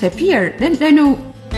Tafiyar ɗanɗano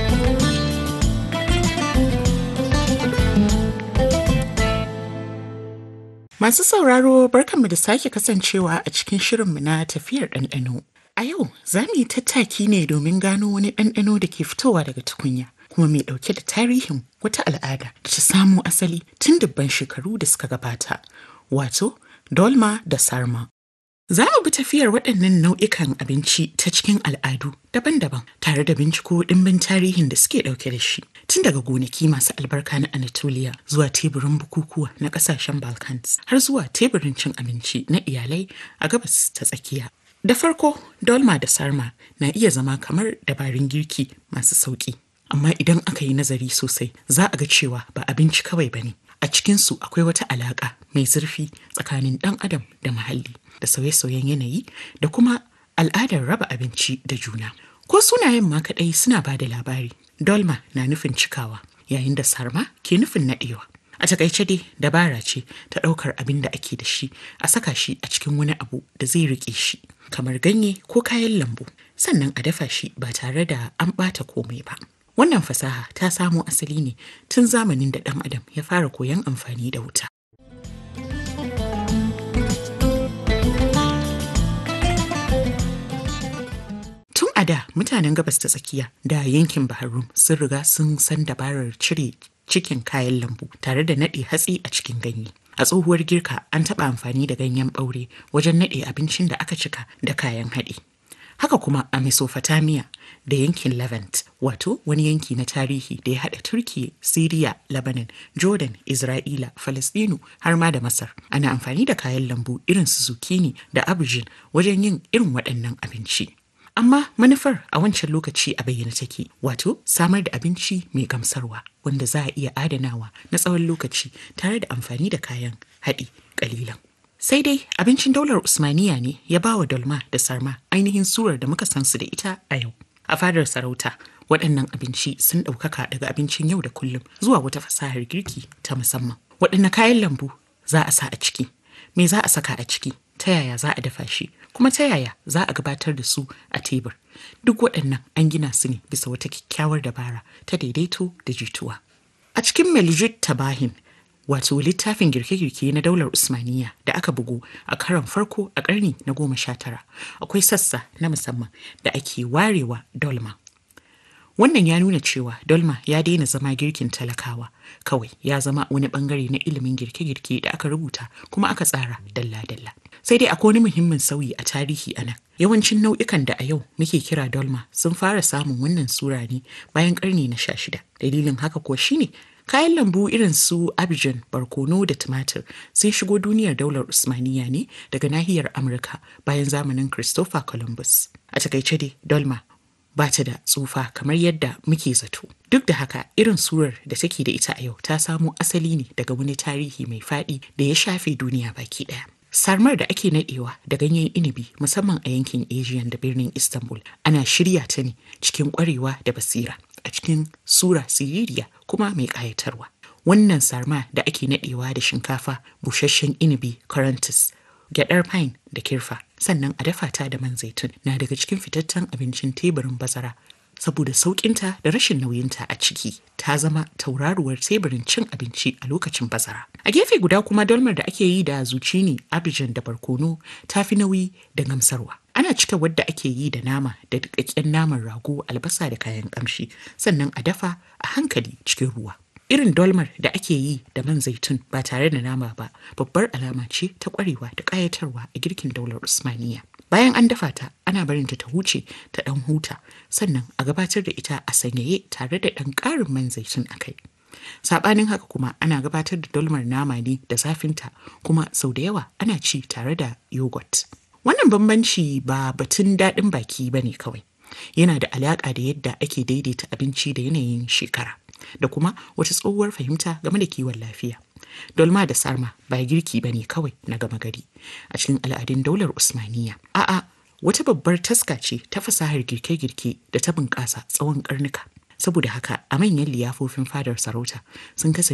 Masu sauraro barkanmu da sake kasancewa a cikin shirinmu na tafiyar ɗanɗano. A yau za mu yi tattaki ne domin gano wani ɗanɗano da ke fitowa daga tukunya kuma mai ɗauke da tarihin wata al'ada da ta samo asali tun dubban shekaru da suka gabata, wato dolma da sarma. Za mu bi tafiyar waɗannan nau'ikan abinci ta cikin al'adu daban-daban tare da binciko ɗimbin tarihin da suke ɗauke da shi. Tun daga gonaki masu albarka na Anatolia zuwa teburin bukukuwa na ƙasashen Balkans har zuwa teburin cin abinci na iyalai a gabas ta tsakiya. Da farko, dolma da sarma na iya zama kamar dabarun girki masu sauƙi. Amma idan aka yi nazari sosai, za a ga cewa ba abinci kawai ba ne. A cikinsu akwai wata alaƙa mai zurfi tsakanin ɗan adam da muhalli da sauye-sauyen yanayi da kuma al'adar raba abinci da juna. Ko sunayen ma kaɗai suna ba da labari. Dolma na nufin cikawa, yayin da sarma ke nufin naɗewa. A takaice dai dabara ce ta ɗaukar abin da ake da shi a saka shi a cikin wani abu da zai riƙe shi, kamar ganye ko kayan lambu, sannan a dafa shi ba tare da an ɓata komai ba. Wannan fasaha ta samo asali ne tun zamanin da ɗan adam ya fara koyon amfani da wuta. Tun a da mutanen gabas ta tsakiya da yankin Bahar sun riga sun san dabarar cire cikin kayan lambu tare da naɗe hatsi a cikin ganye. A tsohuwar girka an taɓa amfani da ganyen ɓaure wajen naɗe abincin da aka cika da kayan haɗi. Haka kuma a Mesopotamia da yankin Levant, wato wani yanki na tarihi da ya haɗa Turki, Siriya, Lebanon, Jordan, Isra'ila, Falastinu har ma da Masar. Ana amfani da kayan lambu irin su zucchini da aubergine wajen yin irin waɗannan abinci. Amma manufar a wancan lokaci a bayyana take, wato samar da abinci mai gamsarwa wanda za a iya adanawa na tsawon lokaci tare da amfani da kayan haɗi ƙalilan. Sai dai abincin daular Usmaniya ne ya ba wa dolma da sarma ainihin surar da muka san su da ita a yau. A fadar sarauta, waɗannan abinci sun ɗaukaka daga abincin yau da kullum zuwa wata fasahar girki ta musamman. Waɗanne kayan lambu za a sa a ciki? Me za a saka a ciki? Ta yaya za a dafa shi? Kuma ta yaya za a gabatar da su a tebur? Duk waɗannan an gina su ne bisa wata kyakkyawar dabara ta daidaito da jituwa. A cikin Meljut Tabahin wato littafin girke-girke na daular Usmaniya da aka bugu a karon farko a ƙarni na goma sha tara akwai sassa na musamman da ake warewa dolma. Wannan ya nuna cewa dolma ya daina zama girkin talakawa kawai ya zama wani bangare na ilimin girke-girke da aka rubuta kuma aka tsara dalla-dalla. Sai dai akwai wani muhimmin sauyi a tarihi a nan. Yawancin nau'ikan da a yau muke kira dolma sun fara samun wannan sura ne bayan ƙarni na sha shida. Dalilin haka kuwa shine Kayan lambu irin su Abidjan, barkono da tumatir sun shigo duniyar daular Usmaniya ne daga nahiyar Amurka bayan zamanin Christopher Columbus. A takaice dai, Dolma ba ta da tsufa kamar yadda muke zato. Duk da haka irin surar da take da ita a yau ta samo asali ne daga wani tarihi mai faɗi da ya shafe duniya baki ɗaya. Sarmar da ake nadewa da ganyen inibi musamman a yankin Asian da birnin Istanbul ana shirya ta ne cikin kwarewa da basira a cikin sura siririya kuma mai ƙayatarwa. Wannan sarma da ake nadewa da shinkafa, busasshen inibi, karantis, gyadar pine da kirfa sannan a dafa ta da man zaitun na daga cikin fitaccen abincin teburin bazara saboda sauƙinta da rashin nauyinta a ciki ta zama tauraruwar teburin cin abinci a lokacin bazara. A gefe guda kuma dolmar da ake yi da zucchini, abijan da barkono ta fi nauyi da gamsarwa. Ana cika wadda ake yi da nama da dukakken naman rago, albasa da kayan kamshi, sannan a dafa a hankali cikin ruwa. Irin dolmar da ake yi da man zaitun ba tare da nama ba babbar alama ce ta kwarewa da ƙayatarwa a girkin daular Usmaniya. Bayan an dafa ta, ana barinta ta huce ta ɗan huta, sannan a gabatar da ita a sanyaye tare da ɗan ƙarin man zaitun a kai. Saɓanin haka kuma ana gabatar da dolmar nama ne da zafinta kuma sau da yawa ana ci tare da yogurt. Wannan bambanci ba batun daɗin baki ba ne kawai. Yana da alaƙa da yadda ake daidaita abinci da yanayin shekara da kuma wata tsohuwar fahimta game da kiwon lafiya. Dolma da sarma ba girki ba ne kawai na gama gari a cikin al'adun daular Usmaniya. A'a, wata babbar taska ce ta fasahar girke-girke da ta bunƙasa tsawon ƙarnuka. Saboda haka a manyan liyafofin fadar sarauta sun kasance